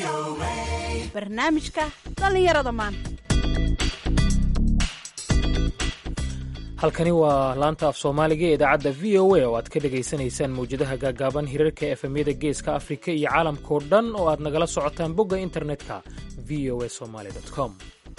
barnaamijka dhallinyarada maanta halkani waa laanta af soomaaliga ee idaacadda v o a oo aad ka dhegaysanaysaan mawjadaha gaagaaban hirarka efemyada geeska afrika iyo caalamkao dhan oo aad nagala socotaan bogga internetka v o a somaly com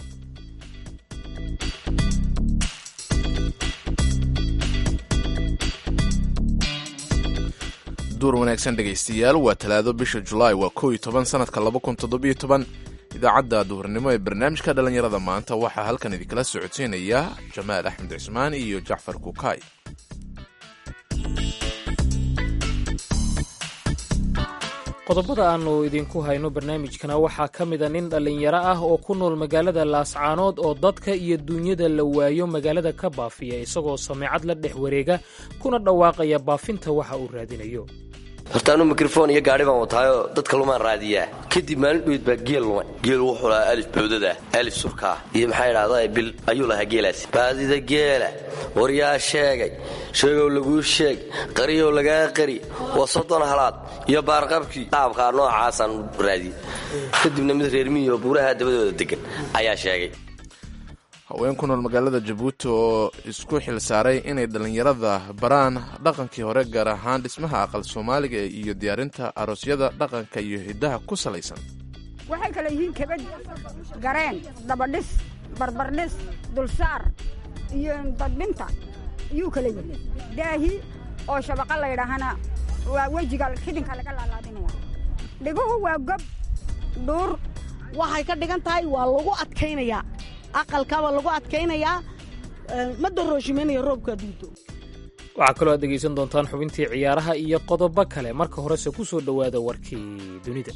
duur wanaagsan dhegaystayaal waa talaado bisha julaay waa kow iyo toban sanadka laba kun toddobiyo toban idaacadda duhurnimo ee barnaamijka dhallinyarada maanta waxaa halkan idinkala socodsiinaya jamaal axmed cismaan iyo jacfar kukaay qodobada aannu idinku hayno barnaamijkana waxaa ka mida nin dhallinyaro ah oo ku nool magaalada laascaanood oo dadka iyo duunyada la waayo magaalada ka baafiya isagoo sameecad la dhex wareega kuna dhawaaqaya baafinta waxa uu raadinayo horta anuu mikrofon iyo gaadhi baan wataayoo dadka lumaan raadiyaa kadib maalin dhoweyd baa geel lumay geel wuxuu lahaa alif bowdada alif surkaa iyo maxaa idhahdaa bil ayuu lahaa geelaasi baadida geela waryaa sheegay sheegow laguu sheeg qariyow lagaa qari waa soddon halaad iyo baarqabkii qaabkaa noocaasaan raadiyey kadibna mid reermiyo buuraha dabadooda degan ayaa sheegay haween ku nool magaalada jabuuti oo isku xil saaray inay dhallinyarada baraan dhaqankii hore gaar ahaan dhismaha aqal soomaaliga iyo diyaarinta aroosyada dhaqanka iyo hiddaha ku salaysan waxay kale yihiin kabad gareen dabadhis barbardhis dulsaar iyo dadbinta iyuu kale yihi daahi oo shabaqa laydhaahana waa wejiga xidinka laga laalaadinaya dhiguhu waa gob dhuur waxay ka dhigan tahay waa lagu adkaynayaa aqalkaba lagu adkaynayaa ma darooshimeynayo roobka adduunto waxaa kaloo aad dhegaysan doontaan xubintii ciyaaraha iyo qodobo kale marka horese ku soo dhowaada warkii dunida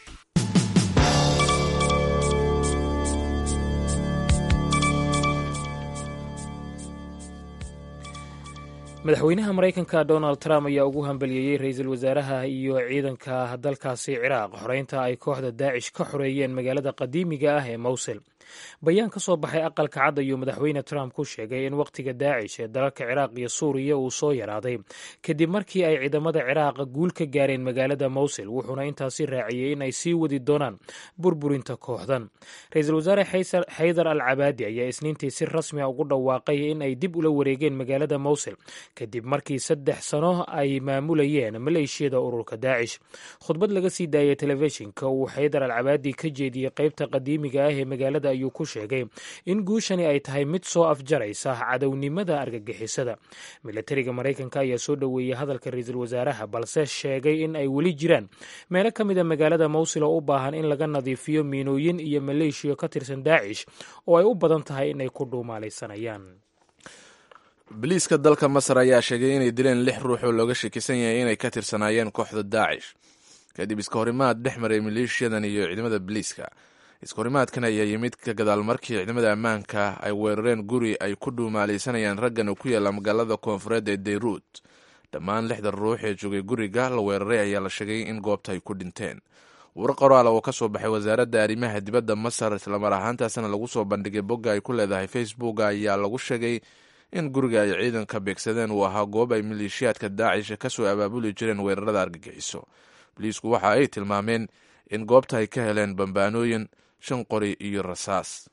madaxweynaha maraykanka donald trump ayaa ugu hambaliyeeyey ra-iisul wasaaraha iyo ciidanka dalkaasi ciraaq xoreynta ay kooxda daacish ka xoreeyeen magaalada qadiimiga ah ee mowsil bayaan ka soo baxay aqalka cad ayuu madaxweyne trump ku sheegay in wakhtiga daacish ee dalalka ciraaq iyo suuriya uu soo yaraaday kadib markii ay ciidamada ciraaq guul ka gaareen magaalada mowsil wuxuuna intaasi raaciyey in ay sii wadi doonaan burburinta kooxdan ra-iisul wasaare xaydar al cabaadi ayaa isniintii si rasmi a ugu dhawaaqay in ay dib ula wareegeen magaalada mowsil kadib markii saddex sano ay maamulayeen maleeshiyada ururka daacish khudbad laga sii daayay telefishinka uu xaydar al cabaadi ka jeediyey qeybta qadiimiga ah ee magaalada ayuu ku sheegay in guushani ay tahay mid soo afjaraysa cadownimada argagixisada milatariga maraykanka ayaa soo dhoweeyey hadalka ra-iisul wasaaraha balse sheegay in ay weli jiraan meelo ka mid a magaalada mowsil oo u baahan in laga nadiifiyo miinooyin iyo maleeshiya ka tirsan daacish oo ay u badan tahay inay ku dhuumaalaysanayaan biliiska dalka masar ayaa sheegay inay dileen lix ruux oo looga shakisan yahay inay ka tirsanaayeen kooxda daacish kadib iska horimaad dhex maray maleeshiyadan iyo ciidamada biliiska iskahorimaadkan ayaa yimid ka gadaal markii ciidamada ammaanka ay weerareen guri ay ku dhuumaalaysanayaan raggan oo ku yaalla magaalada koonfureed ee dayruud dhammaan lixda ruux ee joogay guriga la weeraray ayaa la sheegay in goobta ay ku dhinteen war qoraal oo ka soo baxay wasaaradda arrimaha dibadda masar islamar ahaantaasna lagu soo bandhigay bogga ay ku leedahay facebook ayaa lagu sheegay in guriga ay ciidanka beegsadeen uu ahaa goob ay maleeshiyaadka daacish ka soo abaabuli jireen weerarada argagixiso boliisku waxa ay tilmaameen in goobta ay ka heleen bambaanooyin shan qori iyo rasaas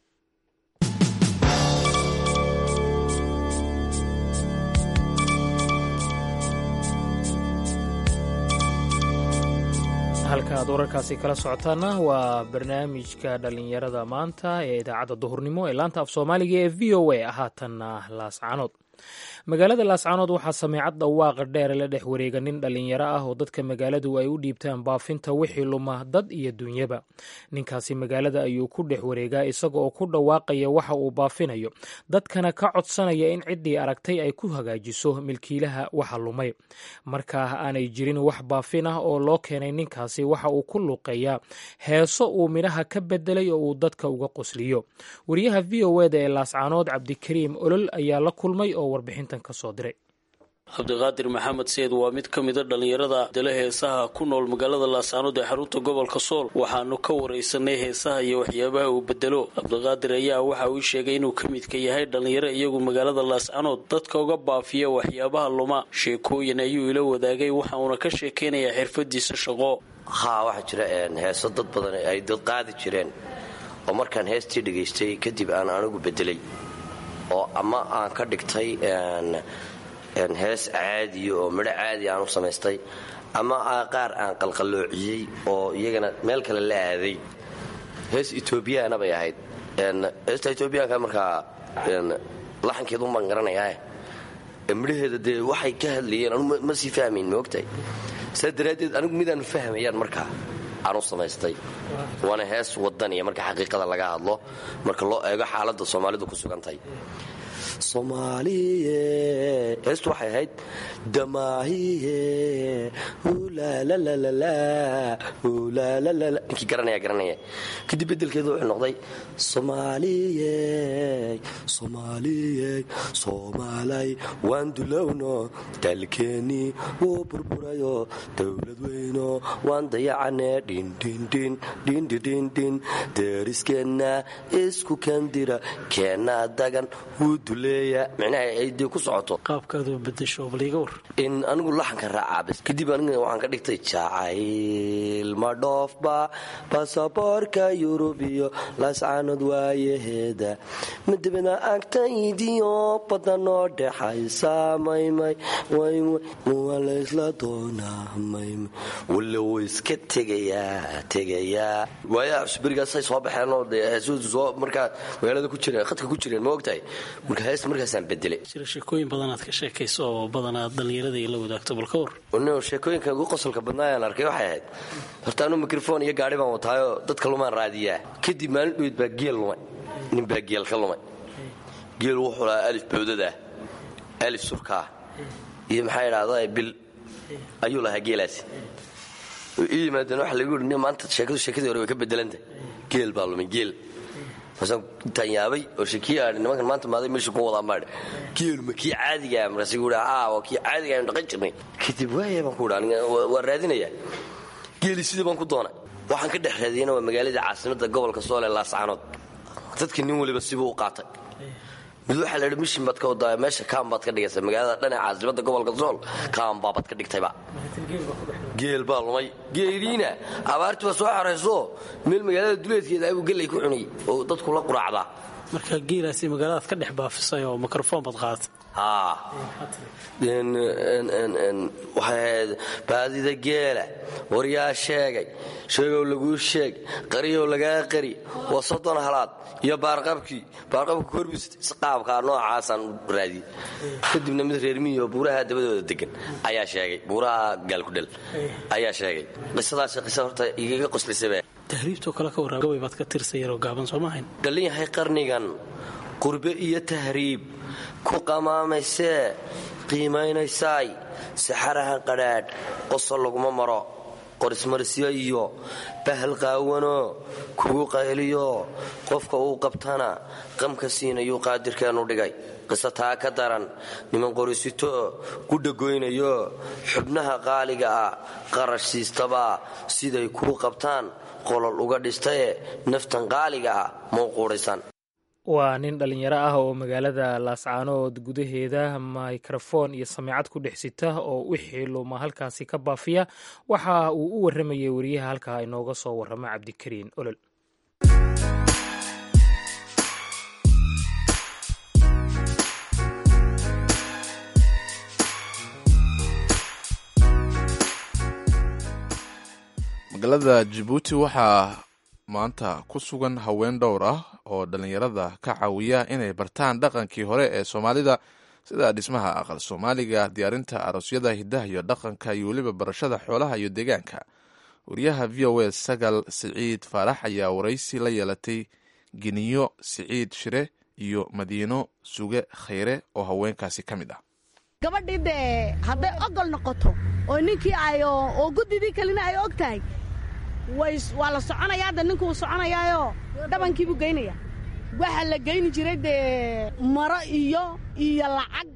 halka aad wararkaasi kala socotaana waa barnaamijka dhallinyarada maanta ee idaacadda duhurnimo ee laanta af soomaaliga ee v o a haatanna laascaanood magaalada laascaanood waxaa sameecad dhawaaqa dheer la dhex wareega nin dhallinyaro ah oo dadka magaaladu ay u dhiibtaan baafinta wixii luma dad iyo dunyaba ninkaasi magaalada ayuu ku dhex wareegaa isaga oo ku dhawaaqaya waxa uu baafinayo dadkana ka codsanaya in ciddii aragtay ay ku hagaajiso milkiilaha waxa lumay markaa aanay jirin wax baafin ah oo loo keenay ninkaasi waxa uu ku luuqeeyaa heeso uu midhaha ka bedelay oo uu dadka uga qosliyo wariyaha v o eda ee laascaanood cabdikariim olol ayaa la kulmay oo warbixintan ka soo diray cabdiqaadir maxamed seed waa mid ka mida dhallinyarada dale heesaha ku nool magaalada laascaanood ee xarunta gobolka sool waxaanu ka waraysanay heesaha iyo waxyaabaha uu bedelo cabdiqaadir ayaa waxa uu sheegay inuu ka midka yahay dhallinyaro iyagu magaalada laascaanood dadka uga baafiya waxyaabaha luma sheekooyin ayuu ila wadaagay waxa uuna ka sheekaynayaa xirfadiisa shaqo haa waxaa jira heeso dad badan ay dad qaadi jireen oo markaan heestii dhegaystay kadib aan anigu bedelay oo ama aan ka dhigtay hees caadiya oo midho caadi aan u samaystay ama qaar aan qalqaloociyey oo iyagana meel kale la aaday hees etoobiyaana bay ahayd heesta etoobiyaanka markaa laxankeedu baan garanayaa midhaheeda dee waxay ka hadlayeen anu ma sii fahmayn maogtahay saa daraaddeed anigu midaanu fahmayaan markaa aan u samaystay waana hees wadaniya marka xaqiiqada laga hadlo marka loo eego xaaladda soomaalidu ku sugantahay soomaaliye heestu waxay ahayd damaahiye ninkii garanaya garanaya kadib bedelkeedu wuxuu noqday soomaaliye soomaaliye soomaalay waan dulowno dalkeennii wuu burburayo dowlad weyno waan dayacane dhindhindhin dhindhidhindhin deeriskeenna isku kandira keenna dagan wuu duleeya micnaha ay dee ku socoto qaabkaaduu bedesho baliiga war in anigu laxanka raacaa kadib aniga waxaan ka dhigtay jacayl ma dhoofba basaboorka yurub iyo laascaanood waayaheeda madabana agtaydiyo badanoo dhexaysa maymay waa laysla doonaa maymay walla wuu iska tegayaa tegayaa waayaha cusberigaasay soo baxeenoo dee heesuhu soo markaa magaalada ku jireen khadka ku jireen ma ogtahay marka heesta markaasaan bedelay jira sheekooyin badanaad ka sheekayso oo badanaad dhallinyarada la wadaagto bal ka war no sheekooyinka ugu qosolka badnaa aan arkay waxay ahayd horta anuu mikrofon iyo gaari baan wataayoo dadka lumaan raadiyaa kadib maalin dhuweyd baa geel lumay nin baa geel ka lumay geel wuxuu lahaa alif bawdadah alif surkaa iyo maxaa idhahdaa bil ayuu lahaa geelaasi ii yimaadeen waxa lagu yidhi maanta sheekadu sheekadii hore way ka bedelanta geel baa lumay geel markaasaan intaan yaabay oo shekiya aadhi nimankan maanta maaday meesha ku wadaa maadhe geelu ma kii caadigaa markaas gu aa waa kii caadiga aynu dhaqan jirnay kadib waaya baan ku dha waa raadinayaa geeli sidii baan ku doonay waxaan ka dhex raadiyana waa magaaladii caasimadda gobolka soole laascaanood dadka nin waliba sibuu u qaatay mid waxaa la idhi mishin baad ka wadaa meesha kaam baad ka dhigaysa magaalada dhanaca caasimadda gobolka sool kaam baabaad ka dhigtayba geel baa lumay geeliina abaartii baa soo xarayso meel magaalada duleedkeeda abuu gellay ku cunay oo dadku la quraacdaa marka geelaasi magaaladaad ka dhex baafisay oo mikrofon baad qaadatay haa waxay ahayd baadida geela waryaa sheegay sheegow laguu sheeg qariyow lagaa qari waa soddon halaad iyo baarqabkii baarqabka korbis qaabkaa noocaasaan raadiyey kadibna mid reermihioo buuraha dabadooda degan ayaa sheegay buuraha gaalkudhel ayaa sheegay qisadaas qisa horta igaga qoslisaba tahriibtoo kale ka warraa gabay baad ka tirsa yaroo gaaban soo maahayn dhallin yahay qarnigan qurbe iyo tahriib ku qamaamaysee qiimaynaysaay saxaraha qadhaadh qosol laguma maro qorismarisyo iyo bahal qaawanoo kugu qayliyo qofka uu qabtana qamka siinayuu qaadirkeenu dhigay qiso taa ka daran niman qorisito ku dhagoynayo xubnaha qaaliga ah qarash siistaba siday kuu qabtaan qolol uga dhistaye naftan qaaliga ah mau quudhaysan waa nin dhallinyaro ah oo magaalada laascaanood gudaheeda mikrofon iyo sameecad ku dhex sita oo wixii luma halkaasi ka baafiya waxa uu u warramayay wariyaha halkaa inooga soo warrama cabdikariin olol magaalada jabuuti waxaa maanta ku sugan haween dhowr ah oo dhallinyarada ka caawiya inay bartaan dhaqankii hore ee soomaalida sida dhismaha aqal soomaaliga diyaarinta aroosyada hidaha iyo dhaqanka iyo weliba barashada xoolaha iyo deegaanka wariyaha v o a sagal siciid faarax ayaa waraysi la yeelatay giniyo siciid shire iyo madiino suge khayre oo haweenkaasi ka mid ah gabadhii dee hadday ogol noqoto oo ninkii ay oo guddidii kalena ay og tahay waa la soconayaa hadda ninkuu soconayaayo dhabankiibuu geynaya waxaa la geyni jiray dee maro iyo iyo lacag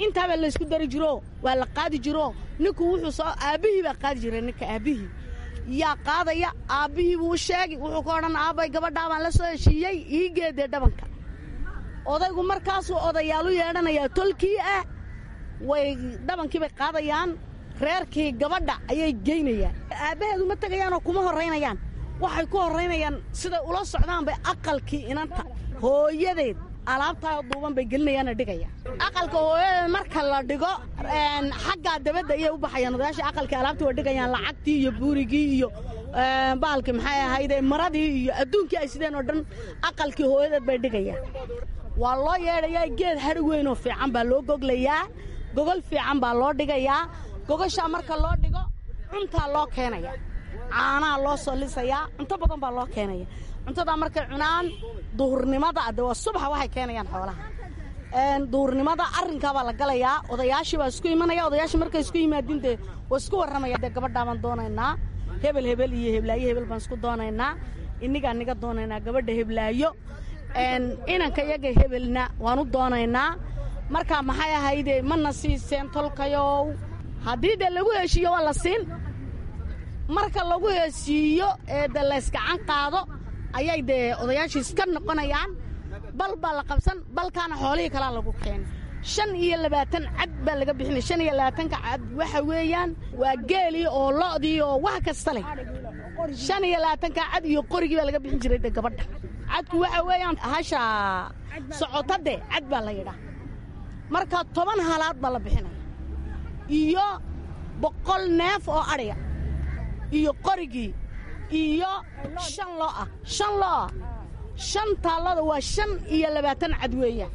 intaabaa laysku dari jiro waa la qaadi jiro ninku wuxuu soo aabbihii baa qaadi jiray ninka aabbihii yaa qaadaya aabbihii buu sheegi wuxuu ka odhan aabbay gabadhaa baan la soo heshiiyey ii geedee dhabanka odaygu markaasuu odayaalu yeedhanayaa tolkii ah way dhabankii bay qaadayaan reerkii gabadha ayay geynayaan aabbaheedu ma tegayaanoo kuma horraynayaan waxay ku horraynayaan siday ula socdaan bay aqalkii inanta hooyadeed alaabtaa duuban bay gelinayaana dhigayaan aqalka hooyadeed marka la dhigo xaggaa dabadda ayay u baxayaan odayaasha aqalkii alaabtii way dhigayaan lacagtii iyo buurigii iyo baalkii maxay ahayde maradii iyo adduunkii ay sideen oo dhan aqalkii hooyadeed bay dhigayaan waa loo yeedhayaa geed hadhi weynoo fiican baa loo goglayaa gogol fiican baa loo dhigayaa gogoshaa marka loo dhigo cuntaa loo keenaya caanaha loo soo lisayaa cunto badan baa loo keenaya cuntadaa markay cunaan duhurnimada de waa subaxa waxay keenayaan xoolaha duhurnimada arrinkaabaa la galayaa odayaashii baa isku imanaya odayaashii markay isku yimaadiin dee waa isku warramaya dee gabadhaa baan doonaynaa hebel hebel iyo heblaayo hebel baan isku doonaynaa innigaa niga doonaynaa gabadha heblaayo inanka iyaga hebelna waan u doonaynaa marka maxay ahayde mana siiseen tolkayow haddii dee lagu heshiiyo waa la siin marka lagu heshiiyo ee de laysgacan qaado ayay dee odayaashii iska noqonayaan bal baa la qabsan balkaana xoolihii kalaa lagu keenay shan iyo labaatan cad baa laga bixinaya shan iyo labaatanka cad waxa weeyaan waa geelii oo lo'dii oo wax kasta leh shan iyo labaatanka cad iyo qorigii baa laga bixin jiray de gabadha cadku waxa weeyaan hasha socotade cad baa la yidhaa marka toban halaad baa la bixinaya iyo boqol neef oo adhiga iyo qorigii iyo shan lo ah shan lo ah shan taallada waa shan iyo labaatan cad weeyaan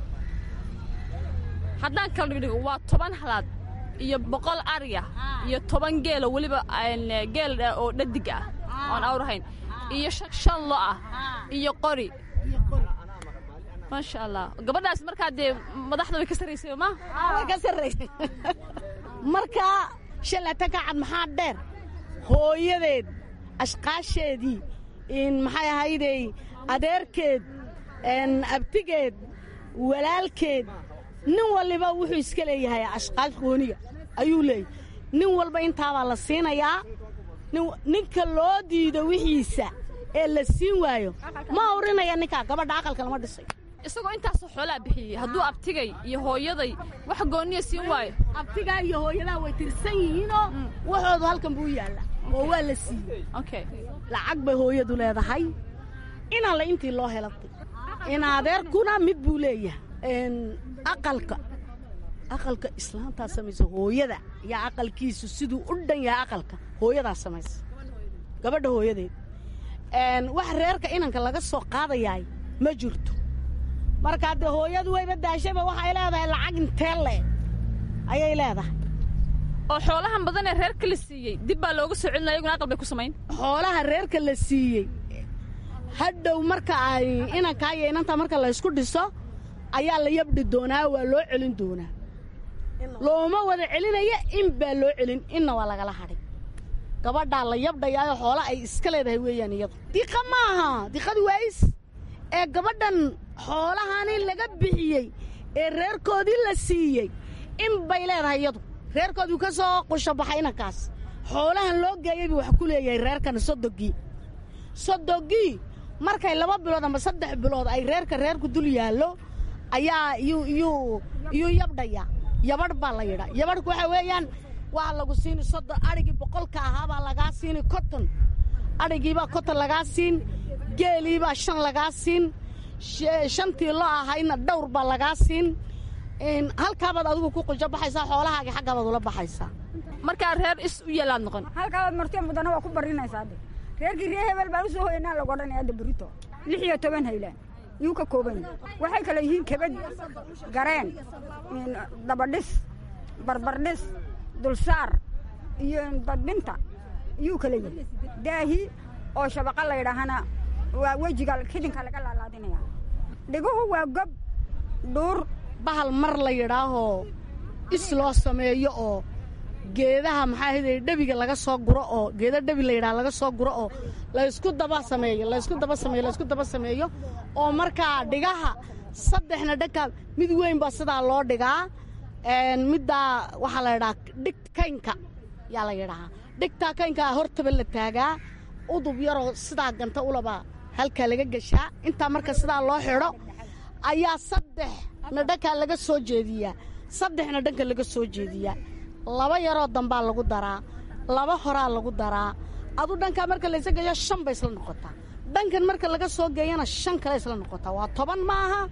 haddaan kala dhigdhigo waa toban halaad iyo boqol ariya iyo toban geelo weliba geel oo dhadig ah oon awrahayn iyo shan lo ah iyo qori maasha allah gabadhaas markaa dee madaxda way ka sarraysay ma way ka sarraysay markaa shan laatanka cad maxaa dheer hooyadeed ashqaasheedii maxay ahaydey adeerkeed abtigeed walaalkeed nin waliba wuxuu iska leeyahay ashqaas gooniga ayuu leeyahy nin walba intaabaa la siinayaa ninka loo diido wixiisa ee la siin waayo ma awrinaya ninkaa gabadha aqalka lama dhisay isagoo intaasoo xoolaa bixiyey hadduu abtigay iyo hooyaday wax gooniya siin waayo abtigaa iyo hooyadaa way tirsan yihiinoo waxoodu halkan buu yaalla oo waa la siiyey lacag bay hooyadu leedahay inaanla intii loo helatay in adeerkuna mid buu leeyahay aqalka aqalka islaantaa samaysa hooyada yaa aqalkiisu siduu u dhan yahay aqalka hooyadaa samaysa gabadha hooyadeed wax reerka inanka laga soo qaadayaay ma jirto markaa dee hooyadu wayba daashaba waxay leedahay lacag intee le ayay leedahay oo xoolahan badan ee reerka la siiyey dib baa looga soo celinaya iyaguna aqal bay ku samayn xoolaha reerka la siiyey hadhow marka ay inankaa iyo inantaa marka laysku dhiso ayaa la yabdhi doonaa waa loo celin doonaa looma wada celinaya in baa loo celin inna waa lagala hadhay gabadhaa la yabdhayaayo xoola ay iska leedahay weeyaan iyadu diqa maaha diqadu waais ee gabadhan xoolahani laga bixiyey ee reerkoodii la siiyey in bay leedahay iyadu reerkoodii ka soo qusho baxay inankaas xoolahan loo geeyey buu wax ku leeyahay reerkan sodogii sodogii markay laba bilood ama saddex bilood ay reerka reerku dul yaallo ayaa iyuu iyuu iyuu yabdhaya yabadh baa la yidhaa yabadhku waxa weeyaan waa lagu siini soddon adhigii boqolka ahaabaa lagaa siini konton adhigiibaa konton lagaa siin geeliibaa shan lagaa siin shantii lo ahayna dhowr baa lagaa siin halkaabaad adigu ku qujo baxaysaa xoolahaaga xaggaabaad ula baxaysaa markaa reer is u yeelaad noqon halkaabaad martee mudana waa ku barinaysaa de reerkii ree hebel baan u soo hoyanaa lagu odhanaya hadda burito lix iyo toban haylaan yuu ka kooban yahay waxay kale yihiin kabad gareen dabadhis barbardhis dulsaar iyo dadbinta yuu kale yahay daahi oo shabaqa la yidhaahana waa wejiga xidinka laga laalaadinaya dhiguhu waa gob dhuur bahal mar la yidhaahoo is loo sameeyo oo geedaha maxaa ahayday dhebiga laga soo guro oo geeda dhebi la yidhaha laga soo guro oo laysku daba sameeyo laysku daba sameeyo laysku daba sameeyo oo markaa dhigaha saddexna dhagka mid weyn baa sidaa loo dhigaa middaa waxaa la yidhahaa dhig kaynka yaa la yidhahaa dhigtaa kaynkaa hortaba la taagaa udub yaroo sidaa ganta ulaba halkaa laga geshaa intaa marka sidaa loo xidho ayaa saddexna dhankaa laga soo jeediyaa saddexna dhanka laga soo jeediyaa laba yaroo dambaa lagu daraa laba horaa lagu daraa adu dhankaa marka laysa geeyo shan bay isla noqotaa dhankan marka laga soo geeyana shan kale isla noqotaa waa toban ma aha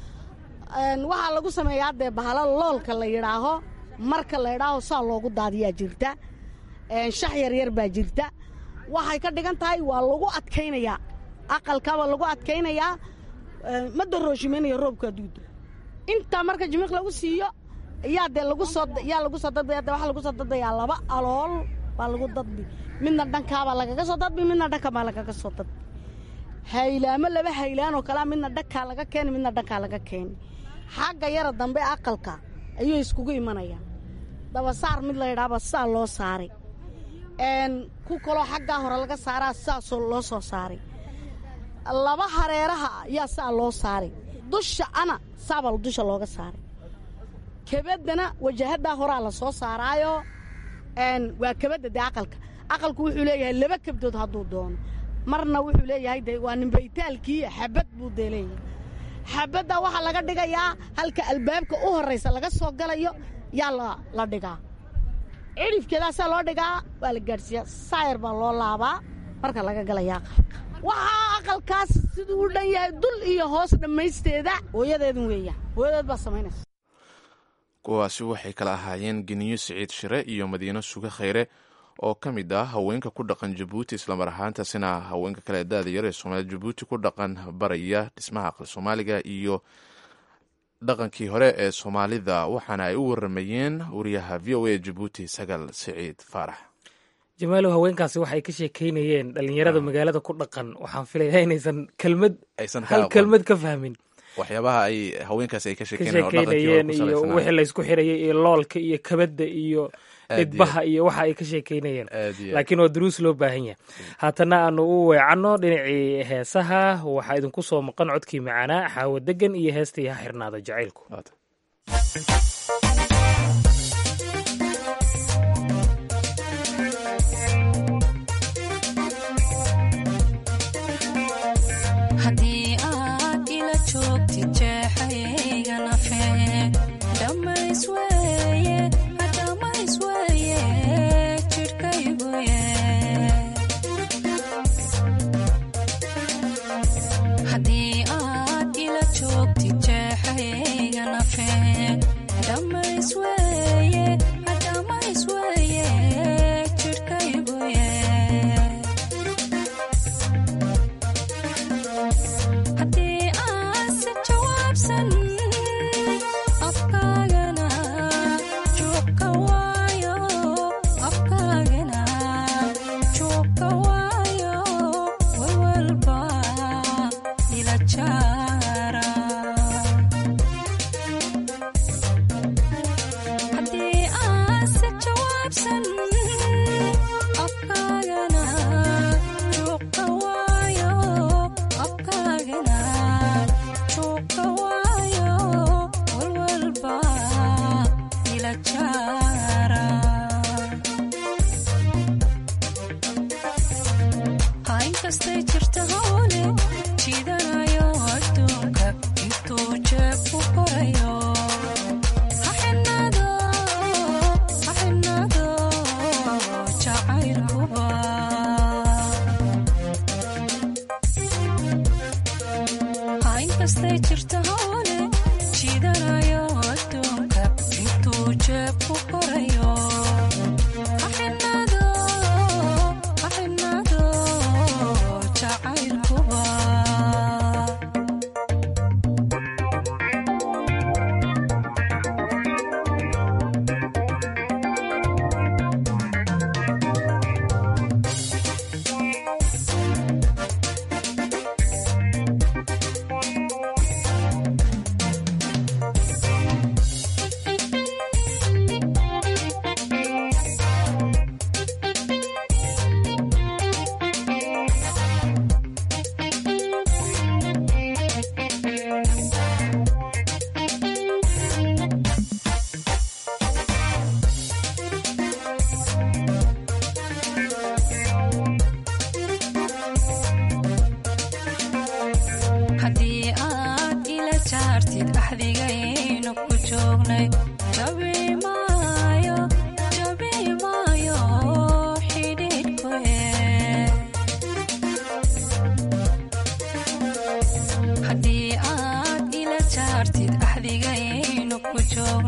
waxaa lagu sameeyaa dee bahalo loolka la yidhaaho marka la yidhaaho saa loogu daadiyaa jirta shax yaryar baa jirta waxay ka dhigan tahay waa lagu adkaynayaa aqalkaabaa lagu adkaynayaa ma darooshimeynayo roobka aduuda intaa marka jimiiq lagu siiyo yaa dee lagu soo yaa lagu soo dadbaya dee waxaa lagu soo dadbayaa laba alool baa lagu dadbi midna dhankaabaa lagaga soo dadbi midna dhanka baa lagaga soo dadbi haylaamo laba haylaan oo kalea midna dhankaa laga keeni midna dhankaa laga keeni xagga yara dambe aqalka ayuu iskugu imanayaan dabasaar mid la yidhaaba saa loo saaray ku kaloo xaggaa hore laga saaraa saasoo loo soo saaray laba hareeraha ayaa saa loo saaray dusha ana saabaa dusha looga saaray kebaddana wajahaddaa horaa la soo saaraayo waa kebadda dee aqalka aqalku wuxuu leeyahay laba kebdood hadduu doono marna wuxuu leeyahay de waa nimbaytaalkii xabad buu dee leeyahay xabadda waxaa laga dhigayaa halka albaabka u horraysa laga soo galayo yaa la dhigaa cidhifkeedaasaa loo dhigaa waa la gaadhsiiyaa saayar baa loo laabaa marka laga galaya aqalka waxaa aqalkaas siduu u dhan yahay dul iyo hoos dhammaysteeda hooyadeedun weeyaan hooyadeed baa samaynaysa kuwaasi waxay kala ahaayeen geniyo siciid shire iyo madiino suge khayre oo ka mid ah haweenka ku dhaqan jabuuti islamar ahaantaasina haweenka kale daada yar ee soomaalida jabuuti ku dhaqan baraya dhismaha aqal soomaaliga iyo dhaqankii hore ee soomaalida waxaana ay u waramayeen wariyaha v o a jabuuti sagal siciid faarax jamaalow haweenkaasi waxay ka sheekeynayeen dhalinyarada magaalada ku dhaqan waxaan filayaa inaysan kelmad hal kelmad ka fahmin waxyaabaha ay haweenkaasi ay ka ka sheekeynayeen iyo wixii laysku xirayay iyo loolka iyo kabadda iyo dhidbaha iyo waxa ay ka sheekeynayeen laakiin waa duruus loo baahan yahay haatana aanu u weecanno dhinacii heesaha waxaa idinku soo maqan codkii macaanaa xaawo degan iyo heestii ha xirnaada jacaylku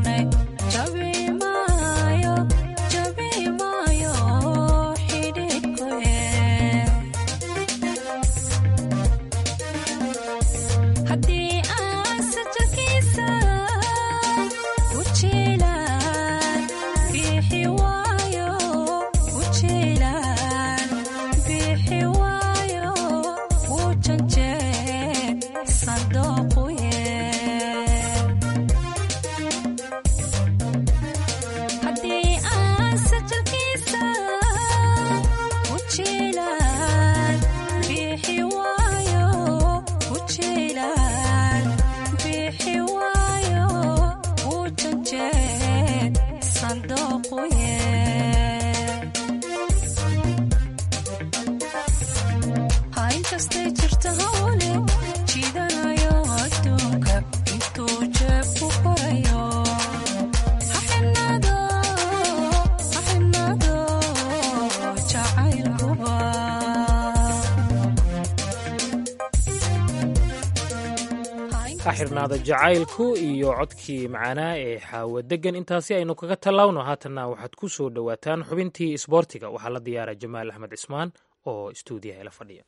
xirnaada jacaylku iyo codkii macaanaa ee xaawo degan intaasi aynu kaga tallaawno haatanna waxaad ku soo dhowaataan xubintii isboortiga waxaa la diyaara jamaal axmed cismaan oo istuudiyaha ila fadhiya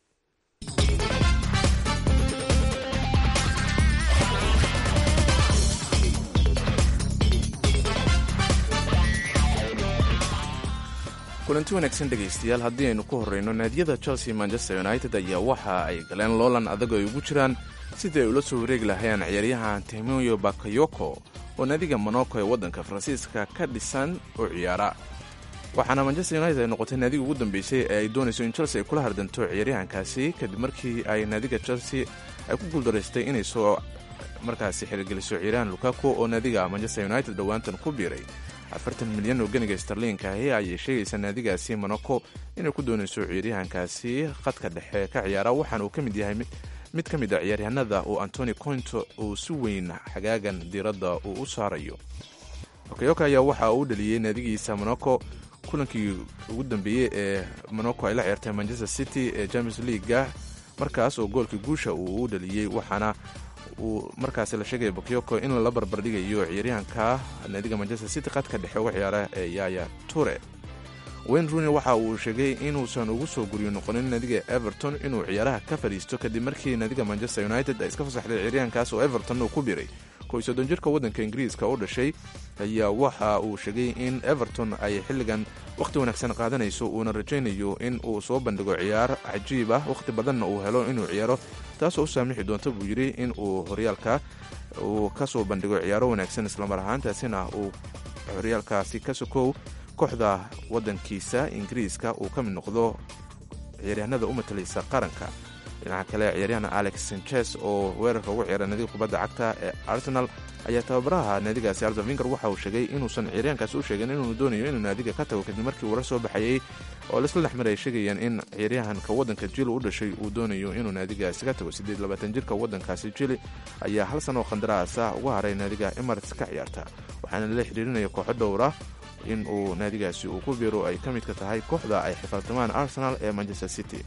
kulanti wanaagsan dhegaystayaal haddii aynu ku horreyno naadiyada chelsea manchester united ayaa waxa ay galeen loolan adag ay ugu jiraan sidii ay ula soo wareegi lahayeen ciyaaryahan timoyo bakayoko oo naadiga monoko ee waddanka faransiiska ka dhisan oo ciyaara waxaana manchester united ay noqotay naadiga ugu dambeysay ee ay doonayso in chelsea ay kula hardanto ciyaaryahankaasi kadib markii ay naadiga chelsea ay ku guuldaraystay inay soo markaasi xirigeliso ciyaaryahan lukaku oo naadiga manchester united dhowaantan ku biiray afartan milyan oo ganiga starliinka ahi ayay sheegaysaa naadigaasi monoko inay ku doonayso ciyaaryahankaasi khadka dhexe ka ciyaara waxaana uu ka mid yahay mid ka mid a ciyaaryahanada uu antoni cointo uu si weyn xagaagan diiradda uu u saarayo okayoka ayaa waxa uu dhaliyey naadigiisa monoko kulankii ugu dambeeyey ee monoko ay la ciyaartay manchester city ee champions leaguega markaas oo goolkii guusha uu u dhaliyey waxaana uu markaasi la sheegaya bakayoko in lala barbardhigayo ciyaaryahanka naadiga manchester city khadka dhexe uga ciyaara ee yaya ture wayne rooney waxa uu sheegay inuusan ugu soo guryo noqonin naadiga everton inuu ciyaaraha ka fadhiisto kadib markii naadiga manchester united ay iska fasaxday ciyaaryahankaas oo everton uu ku biray kow soddon jirka waddanka ingiriiska u dhashay ayaa waxa uu sheegay in everton ay xilligan wakhti wanaagsan qaadanayso uuna rajaynayo in uu soo bandhigo ciyaar cajiib ah wakhti badanna uu helo inuu ciyaaro taasoo u saamixi doonta buu yidhi in uu horyaalka uu ka soo bandhigo ciyaaro wanaagsan islamar ahaantaasina uu horyaalkaasi ka sokow kooxda waddankiisa ingiriiska uu ka mid noqdo ciyaaryahanada u matalaysa qaranka dhinaca kale ciyaaryahan alex sanchez oo weerarka ugu ciyaara naadiga kubadda cagta ee arsenal ayaa tababaraha naadigaasi arzavinger waxa uu sheegay inuusan ciyaaryahankaasi u sheegin inuu doonayo inuu naadiga ka tago kadib markii warar soo baxayey oo laisla dhexmar ay sheegayaan in ciyaaryahanka waddanka jili u dhashay uu doonayo inuu naadigaasi ka tago siddeed labaatan jirka waddankaasi jili ayaa hal san oo khandaraas ah uga haray naadiga emirates ka ciyaarta waxaana lala xidhiirinaya kooxo dhowra in uu naadigaasi uu ku biiro ay ka midka tahay kooxda ay xifaaltamaan arsenal ee manchester city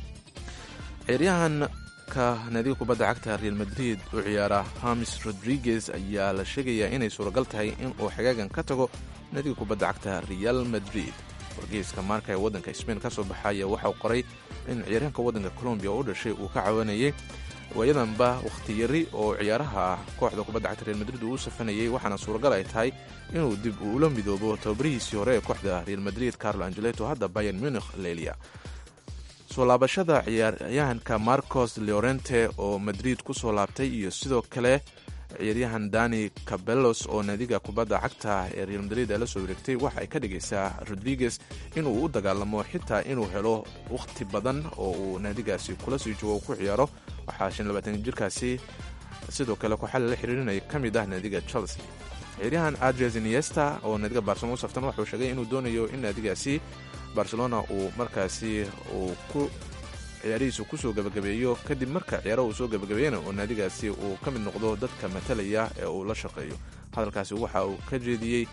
ciyaaryahanka naadiga kubadda cagta real madrid u ciyaara hamis rodriguez ayaa la sheegayaa inay suuragal tahay in uu xagaagan ka tago naadiga kubadda cagta real madrid wargeyska maarka ee waddanka sbain ka soo baxaya waxauu qoray in ciyaaryahanka waddanka colombiya u dhashay uu ka cawanayay waayadanba wakhti yari oo ciyaaraha kooxda kubadda cagta real madrid uu u safanayay waxaana suuragal ay tahay inuu dib uula midoobo tababarihiisii hore ee kooxda real madrid carlo angeleto hadda bayan munikh lelia soo laabashada ciyaaryahanka marcos leorente oo madrid ku soo laabtay iyo sidoo kale ciyaaryahan dani cabelos oo naadiga kubadda cagta ee real madrid ee la soo wareegtay waxa ay ka dhigaysaa rodriguez inuu u dagaalamo xitaa inuu helo wakhti badan oo uu naadigaasi kula sii joogo ku ciyaaro waxaa shan labaatan jirkaasi sidoo kale kooxada la xiriirinaya ka mid ah naadiga chelsea ciyaaryahan adres iniesta oo naadiga barcelona u saftan waxuu sheegay inuu doonayo in naadigaasi barcelona uu markaasi uu ku ciyaarihiisu kusoo gabagabeeyo kadib marka ciyaaraha uu soo gabagabeeyana oo naadigaasi uu ka mid noqdo dadka matalaya ee uu la shaqeeyo hadalkaasi waxa uu ka jeediyey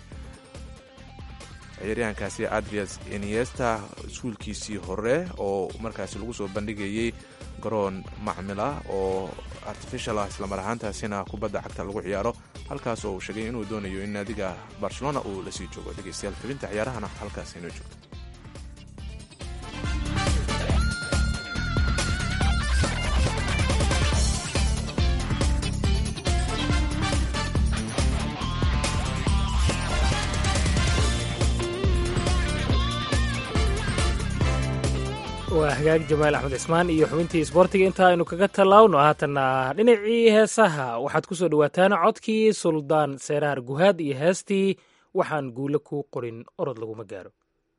ciyaaryahankaasi adrias iniesta iskuulkiisii hore oo markaasi lagu soo bandhigayey garoon macmila oo artificial ah islamar ahaantaasina kubadda cagta lagu ciyaaro halkaas oo uu sheegay inuu doonayo in naadiga barcelona uu lasii joogo dhegeystayaal xubinta ciyaarahana halkaas inoo joogto waa hagaag jamaal axmed cismaan iyo xubintii isboortiga inta aynu kaga tallaawno haatanna dhinacii heesaha waxaad ku soo dhowaataan codkii suldaan seeraar guhaad iyo heestii waxaan guule ku qorin orod laguma gaaro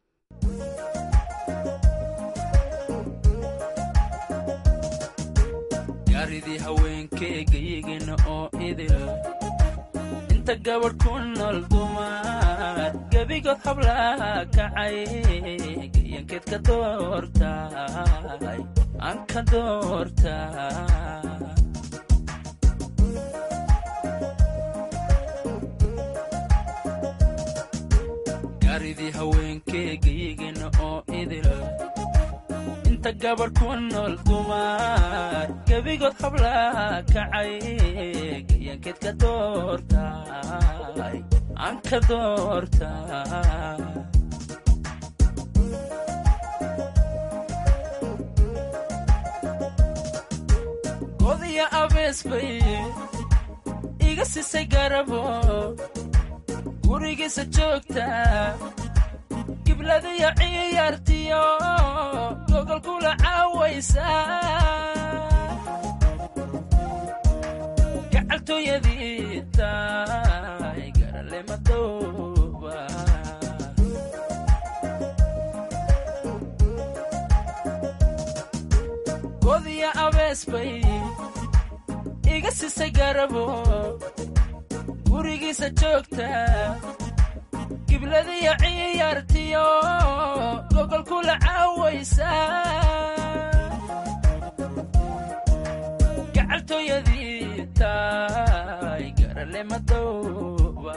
gaaridii haweenkeegayigina oo idil inta gabadh ku nool dumar gebigood hablaha kacay gayankeed ka doortay aan ka doortaa gaaridii haweenkeegayigina oo idil inta gabadh ku nool dumar gebigood hablaha kacay gayankeed ka doortay aan ka doortaa godiya abees bay iga sisay garabo gurigiisa joogta gibladiyo ciyaartiyo gogolkula caawaysa gacaltooyadii taay garale madooba godiya abees bay iga sisay garabo gurigiisa joogta gibladiyo ciyaartiyo gogolkula caawaysa gacaltooyadii taay garale madooba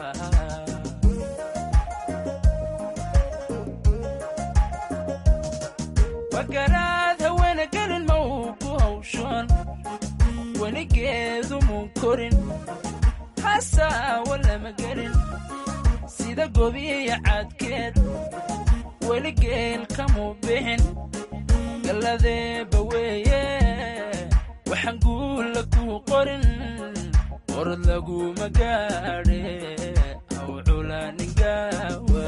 wagaraad haweena gelin ma uu ku hawshoon weligeedu muu korin hasaawa lama gelin sida gobiya cadkeed weli geel kamuu bixin galladeeba weeye waxaan guulla kuu qorin orod laguma gaadhe haw culaaningawa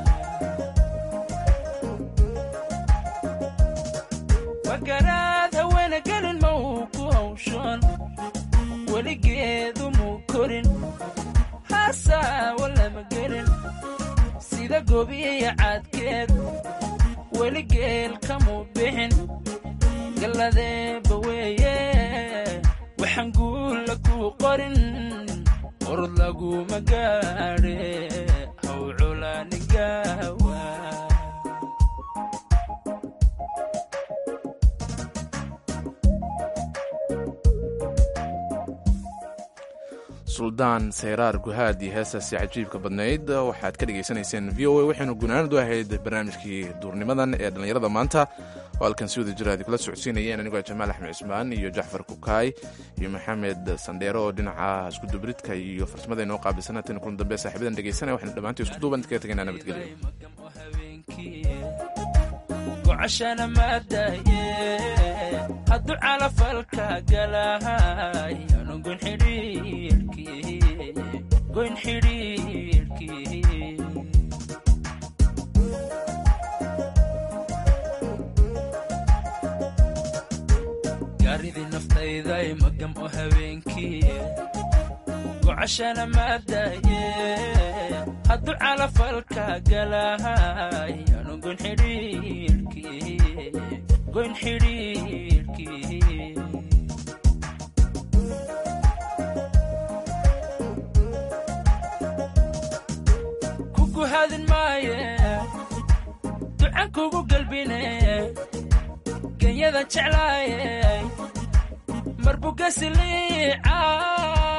wagaraad haweena gelin ma uu ku hawshoon weligeedu muu korin hasaawa lama gelin sida gobiya cadkeed weli geel kamuu bixin galladeeba weeye waxaan guulla kuu qorin orod laguma gaadhe haw culaaningawa suldaan sayraar guhaad iyo heestaasi cajiibka badnayd waxaad ka dhegaysanayseen v o a waxaynu gunaanadu ahayd barnaamijkii duurnimadan ee dhallinyarada maanta oo halkan si wada jira adi kula socodsiinayeen anigoo jamaal axmed cismaan iyo jacfar kukaay iyo maxamed sandheero oo dhinaca iskudubridka iyo farsamada inoo qaabilsan hatan kulan dambe saaxiibadan dhegaysanaya waxaynu dhammaantii isku duuban kaga tegaynaa nabadgelyo gocashana maadaye hadduu calafalka galahay anu goyn xidhiirkii goyn xidhiirkii gaaridii naftayday magam oo habeenkii gocashana maadaye hadduu calafalka galahay anu goyn xidhiirkii goyn xidhiirkii ku guhaadin maaye ducan kugu galbine genyadan jeclaaye marbugasiliica